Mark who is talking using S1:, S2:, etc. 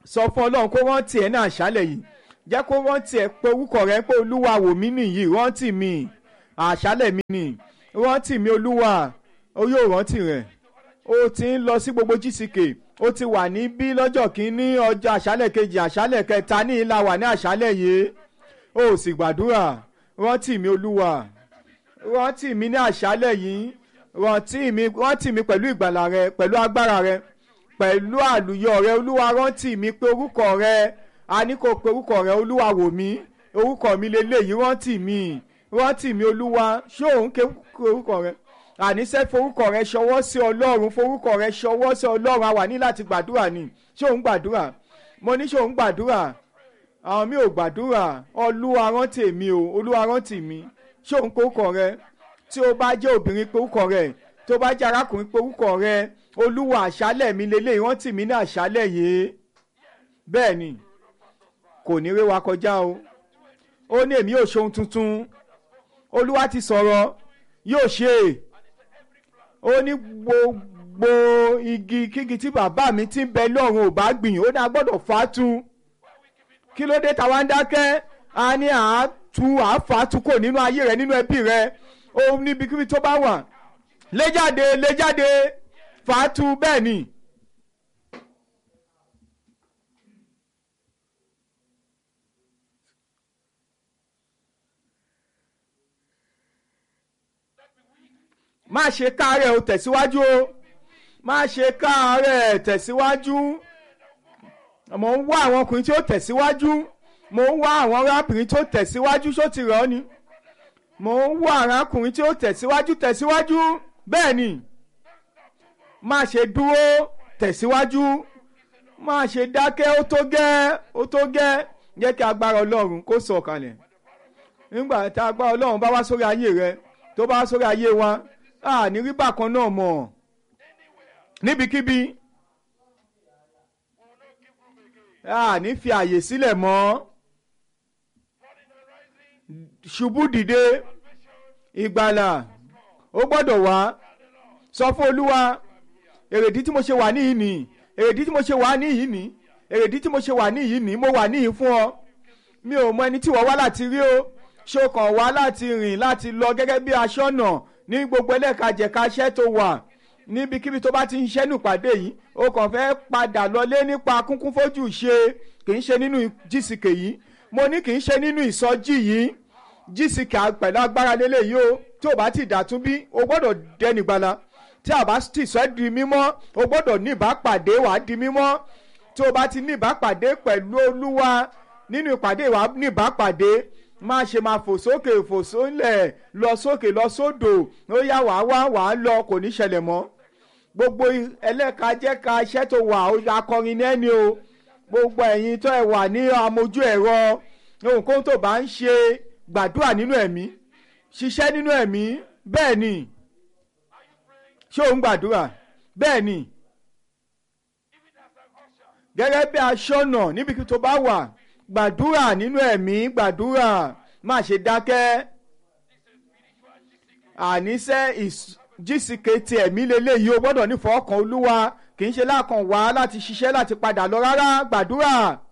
S1: sọ fún ọlọ́run kó rántí ẹ̀ náà àṣálẹ̀ yìí jẹ́ kó rántí ẹ̀ pé orúkọ rẹ̀ pé olúwa wò mí nìyí rántí mi àṣálẹ̀ mi nì rántí mi olúwa ó yóò rántí rẹ̀ ó ti ń lọ sí gbogbo gck ó ti wà níbí lọ́jọ́ kìíní ọjọ́ àṣálẹ̀ kejì àṣálẹ̀ kẹta ní ìlà wà ní àṣálẹ̀ yìí ó sì gbàdúrà rántí mi olúwa rántí mi ní àṣálẹ̀ yìí rántí mi rántí mi pẹ̀lú ìgbàlà rẹ pẹ̀lú agbára rẹ pẹ̀lú àlùyọ rẹ olúwa rántí mi pé orúkọ rẹ a ní kó pe orúkọ rẹ olúwa wò mí orúkọ mi lélẹ́yìí rántí mi rántí mi olúwa ṣé òun ké orúkọ rẹ àníṣe forúkọ rẹ ṣọwọ́ sí ọlọ́run forúkọ rẹ ṣọwọ́ sí ọlọ́run a wà ní láti gbàdúrà ni ṣé òun gbàdúrà mo ní ṣé òun gbàdúrà àwọn mi ò gbàdúrà olúwa rántí mi o olúwa rántí mi ṣé òun porúkọ rẹ tí ó bá jẹ́ obìnrin porúkọ rẹ tó bá jẹ́ arákùnrin porúkọ rẹ olúwa àṣálẹ̀ mi lélẹ̀ rántí mi ní àṣálẹ̀ yìí bẹ́ẹ̀ ni kò ní rí wa kọjá o ó ní èmi yóò ṣe ohun tuntun olúwa ti sọ̀rọ̀ yóò ṣe ó ní gbogbo igi kígi tí bàbá mi ti ń bẹ lọ́run ò bá gbìn ó ní a gbọ́dọ̀ fàátù kí ló dé táwa ń dákẹ́ a ní àátú àáfàátù kò nínú ayé rẹ nínú ẹbí rẹ ó níbikíbi tó bá wà lé jáde lé jáde fàátù bẹ́ẹ̀ ni. má ṣe káàárẹ̀ o tẹ̀síwájú o má ṣe káàárẹ̀ tẹ̀síwájú mo ń wá àwọn ọkùnrin tí ó tẹ̀síwájú mo ń wá àwọn arábìnrin tí ó tẹ̀síwájú ṣó ti rọ̀ ọ́ ni mo ń wá arákùnrin tí ó tẹ̀síwájú tẹ̀síwájú bẹ́ẹ̀ ni má ṣe dúró tẹ̀síwájú má ṣe dákẹ́ ó tó gẹ́ ó tó gẹ́ jẹ́ kí agbára ọlọ́run kó sọ̀kalẹ̀ nígbà tí agbára ọlọ́run bá wá sórí ayé rẹ tó bá wá sórí ayé wa a ní rí bákan náà mọ̀ níbikíbi a ní fi àyè sílẹ̀ mọ́ ṣubú dìde ìgbàlà ó gbọ́dọ̀ wá sọ fún olúwa èrèdí tí mo ṣe wà níyìí nì èrèdí tí mo ṣe wà níyìí nì èrèdí tí mo ṣe wà níyìí nì mo wà níyìí fún ọ mi ò mọ ẹni tí wọ́n wá láti rí o ṣó kàn wá láti rìn láti lọ gẹ́gẹ́ bí aṣọ́nà ní gbogbo ẹlẹ́kajẹ̀ka iṣẹ́ tó wà níbikíbi tó bá ti ń ṣẹ́nu pàdé yìí o kàn fẹ́ padà lọlé nípa kúnkún fojú ṣe kì í ṣe nínú jísìkè yìí mo ní kì í ṣe nínú ìsọjí yìí jísìkè pẹ̀lú agbára lélẹ́yìí o tí o bá ti dàtún bí o gbọ́dọ̀ dẹni gbala tí a bá ti sọ ẹ́ di mímọ́ o gbọ́dọ̀ ní ìbápàdé wàá di mímọ́ tí o bá ti ní ìbápàdé pẹ̀lú olúwa nínú ìpàdé wàá ní ìbápàdé má ṣe máa fò sókè fò sólẹ̀ lọ sókè lọ sódò ó yá wàá wá wàá lọ kò ní ṣẹlẹ̀ mọ́ gbogbo ẹlẹ́ka jẹ́ka iṣẹ́ tó wà akọrin ní ẹni o gbogbo ẹ̀yin tó ẹ̀ wà ní amójú ẹ̀rọ ohunkóhun tó bá ń ṣe gbàdúrà nínú ẹ̀mí ṣiṣẹ́ nínú ẹ̀mí bẹ́ẹ̀ ni ṣé òun gbàdúrà bẹ́ẹ̀ ni gẹ́gẹ́ bí aṣọ́nà níbi tó bá wà gbàdúrà nínú ẹ̀mí gbàdúrà má ṣe dákẹ́ àníṣe jísìkè ti ẹ̀mí lélẹ́yìí o gbọ́dọ̀ nífọ̀ọ́ kan olúwa kì í ṣe lákàn wá láti ṣiṣẹ́ láti padà lọ rárá gbàdúrà